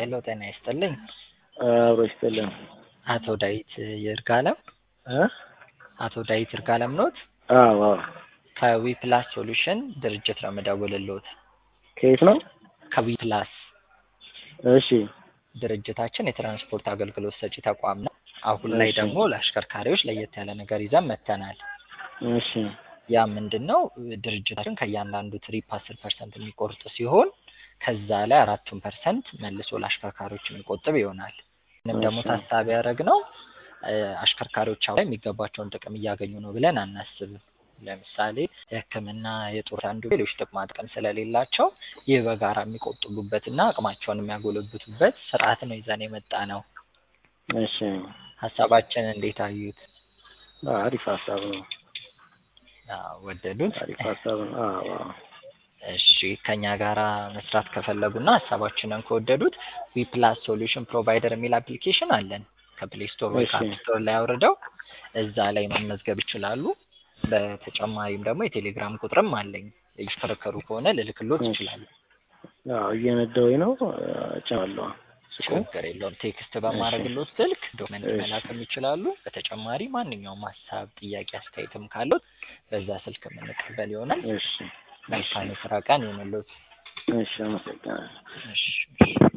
ሄሎ ጤና ይስጥልኝ። አብሮ ይስጥልን። አቶ ዳዊት ይርጋለም እ አቶ ዳዊት ይርጋለም ኖት? አዎ አዎ። ከዊፕላስ ሶሉሽን ድርጅት ነው የምደውልልዎት። ከየት ነው? ከዊፕላስ እሺ ድርጅታችን የትራንስፖርት አገልግሎት ሰጪ ተቋም ነው። አሁን ላይ እሺ። ደግሞ ለአሽከርካሪዎች ለየት ያለ ነገር ይዘን መጥተናል። እሺ ያ ምንድን ነው? ድርጅታችን ከእያንዳንዱ ትሪፕ አስር ፐርሰንት የሚቆርጥ ሲሆን ከዛ ላይ አራቱን ፐርሰንት መልሶ ለአሽከርካሪዎች የሚቆጥብ ይሆናል። ምንም ደግሞ እሺ። ታሳቢ ያደረግነው እ አሽከርካሪዎች አሁን ላይ የሚገባቸውን ጥቅም እያገኙ ነው ብለን አናስብም። ለምሳሌ የሕክምና የጡር አንዱ ሌሎች ጥቅማ ጥቅም ስለሌላቸው ይህ በጋራ የሚቆጥቡበትና አቅማቸውን የሚያጎለብቱበት ስርዓት ነው ይዘን የመጣ ነው። እሺ ሀሳባችን እንዴት አዩት? አሪፍ ሀሳብ ነው። አዎ፣ ወደዱት? አሪፍ ሀሳብ ነው። አዎ አዎ። እሺ ከኛ ጋራ መስራት ከፈለጉና ሀሳባችንን ከወደዱት ዊፕላስ ሶሉሽን ፕሮቫይደር የሚል አፕሊኬሽን አለን። ከፕሌይ ስቶር ወይ እሺ። ከአፕ ስቶር ላይ አውርደው እዛ ላይ መመዝገብ ይችላሉ። በተጨማሪም ደግሞ የቴሌግራም ቁጥርም አለኝ። እየሽከረከሩ ከሆነ ልልክሎት እሺ። ይችላሉ። አዎ እየነዳሁኝ ነው። እጭናለሁ። ችግር የለውም። ቴክስት በማድረግሎት ስልክ ዶክመንት እሺ። መላክም ይችላሉ። በተጨማሪ ማንኛውም ሀሳብ፣ ጥያቄ፣ አስተያየትም ካሉት በዛ ስልክ የምንቀበል ይሆናል። እሺ መልካም የስራ ቀን ይሁንልዎት። እሺ፣ አመሰግናለሁ። እሺ እሺ።